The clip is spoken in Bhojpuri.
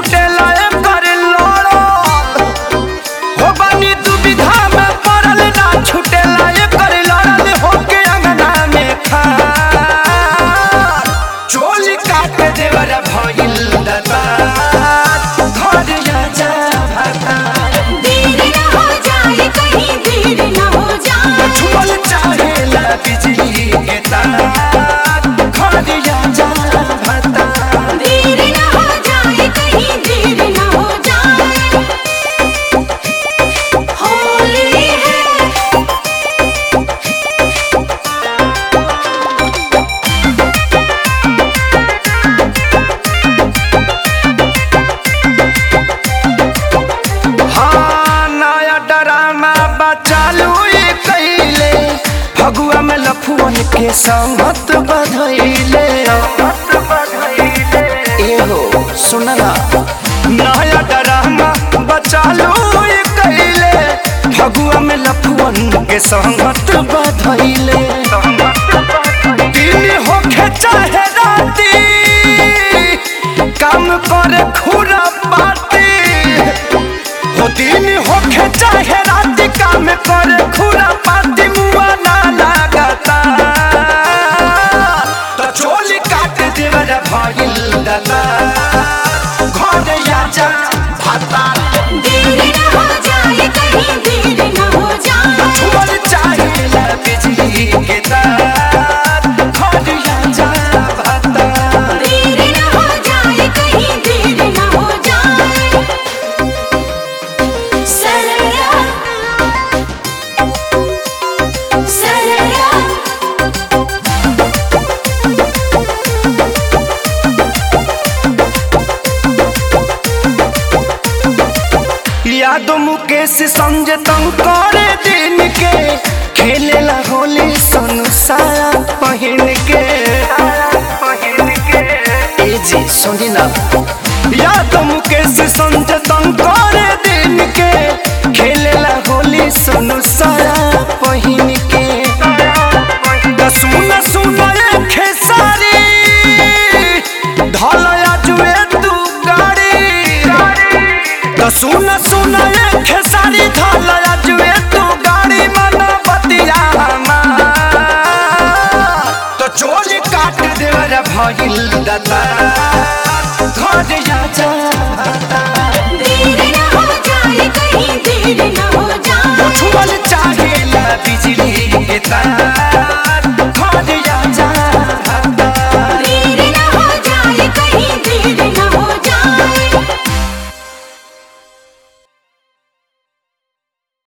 छुटेला एकर लड़त हो बानी दुविधा में पड़ल ना छुटेला एकर लड़ल होके अंगना में खार चोली काट देवर भइल दरबार घर जा भाता देर न हो जाए कहीं देर न हो जाए छुअल चाहेला बिजली के तार घर जा भाता देर न हो जाए कहीं देर न हो जाए होली है हाँ नया ड्रामा बचालू ये कैले फगुआ में लफुअन के संगत बधैले एहो सुनला नया ड्रामा बचालू ये कैले फगुआ में लफुअन के संगत बधैले दिन होखे चाहे राती काम करे खुरा बाती हो दिन होखे चाहे रात काम करे खुरा पाती मुआ ना लागता तो चोली काट देवर भइल दला घर आजा भाता देर न हो जाए कहीं देर न हो जाए छुअल चाहेला बिजली के तार घर आजा भाता देर न हो जाए कहीं देर न हो जाए सरया सरया यादव मुकेश संजय तंग करे दिन के खेलेला होली सोनू साया पहिन के ए जी सुनी ना यादव मुकेश संजय तंग करे दिन के खेलेला होली सोनू साया पहिन के त सुन सुन ए खेसारी धलया जुए तू गाड़ी त सुन सुन ए खेसारी धलया जुए